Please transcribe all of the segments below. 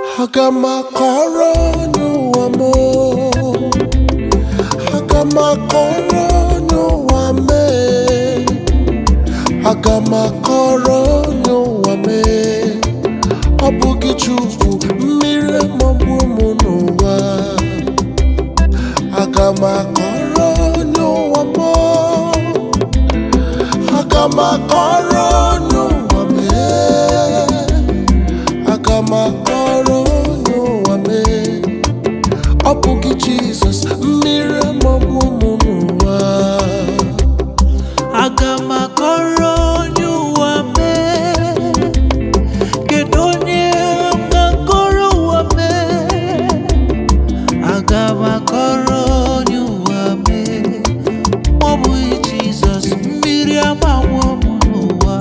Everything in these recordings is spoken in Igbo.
aga m akọrọ onye ụwa m aga m akọrọ onye ụwa mee aga m akọrọ onye ụwa mee ọ bụghị chukwu mmiri maọbụ ụmụ n'ụwa aga m akọrọ onye ụwa m aga m akọrọ onye ụwa mee aga m akọrọ onye ụwa mee ọ bụghị jizọs mmiri maọbụ ụmụ n'ụwa aga m akọrọ onye ụwa mee kedu onye m ga-akọrọ ụwa mee aga m akọrọ onye ụwa mee ọ bụghị jizọs mmiri agbawo m n'ụwa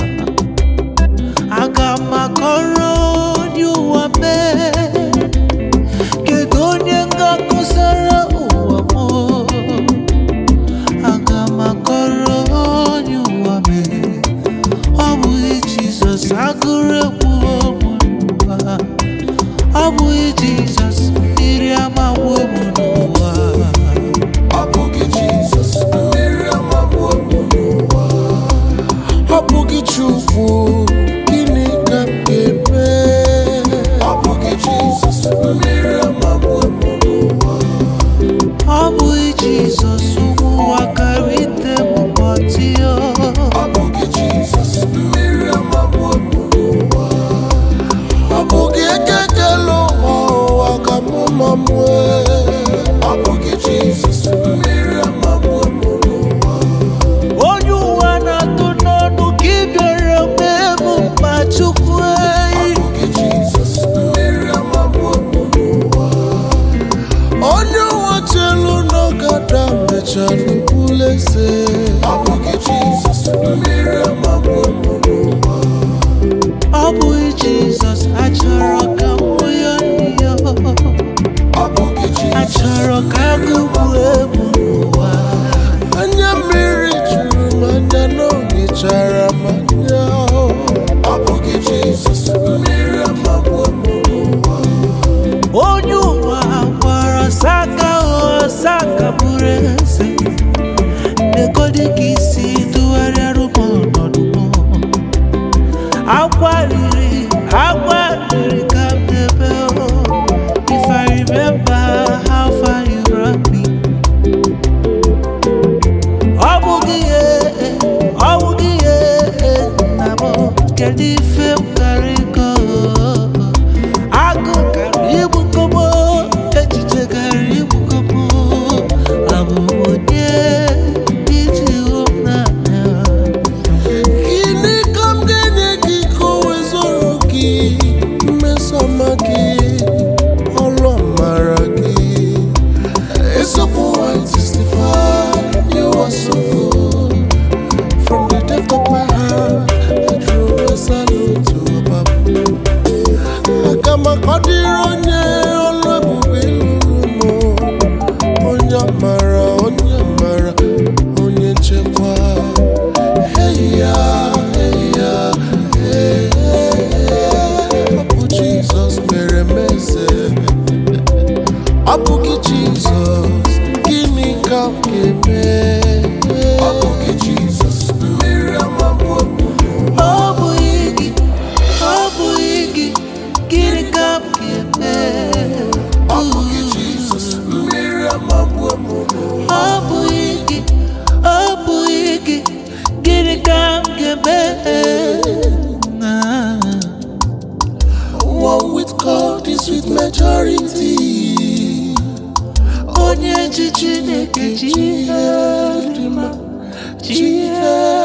aga m akọrọ onye ụwa mee kedu onye m ga-akọsara ụwa m aga m akọrọ onye ụwa mee ọ bụghị jizọs agụrụ egwu ụmụ n'ụwa ọ bụghị jizọs mmiri amawo m n'ụwa ọ bụghị jizọs mmiri maọbụ ụmụ n'ụwa ọ bụghị chukwu gịnị ka m ga-eme ọ bụghị jizọs mmiri maọbụ ụmụ n'ụwa ọ bụghị jizọs ụmụ ụwa kara ite m kpọtio ọ bụghị jizọs mmiri maọbụ ụmụ n'ụwa ọ bụghị ekekele ụwa ụwa ka mụ ma mụe ọ bụghị jizọs mmiri maọbụ ụmụ n'ụwa onye ụwa na-atụ n'ọnụ ka ị bịara mee m mma chukwu ọ eyi bụghị jizọs mmiri maọbụ ụmụ n'ụwa onye ụwa chelu n'ọgada mechala bụlụ eze ọ bụghị jizọs mmiri maọbụ ụmụ n'ụwa ọ bụghị jizọs achọrọ ka m hụ ya n'ihe ọ bụghị jizọs achọrọ ka agụgbu egbu n'ụwa anya mmiri juru n'anya n'ohichara m anya ọ bụghị jizọs mmiri maọbụ ụmụ n'ụwa onye ụwa gwara saka saka bụrụ eze nekodi ka isi tụgharịarụ m ọnọdụ m agwariri agwariri ka m debe o. if i remember how far you brought me ọ bụghị ihe ọ bụghị ihe nna m kedu ife m gara ịkọ agụ gara igbukomo echiche gara igbukomo abụ m onye iji hụ m n'anya Gịnị ka m ga-enye gị ka o wezụrụ gị mmesoma gị ọlụ mara gị Eziokwu 165 you are so good From the depth of my heart I drew a salute to Papa Aga m akọdịrị onye ọlụ ebube lụrụ m onye mara onye mara onye nchekwa Hey ya, hey ya, hey, hey, hey. Ọ bụ Jizọs mere m eze. Ọ bụghị Jizọs, gịnị ka m ga-eme? Ọ bụghị Jizọs, mmiri amagbu ụmụ n'ụwa. ọ bụghị gị ọ bụghị gị gịnị ka m ga-eme Ọ bụghị Jizọs, mmiri amagbu ụmụ n'ụwa. ọ bụghị gị ọ bụghị gị gịnị ka m ga-eme Na- One with God is with majority. onye ji chineke ji ihe dị mma ji ihe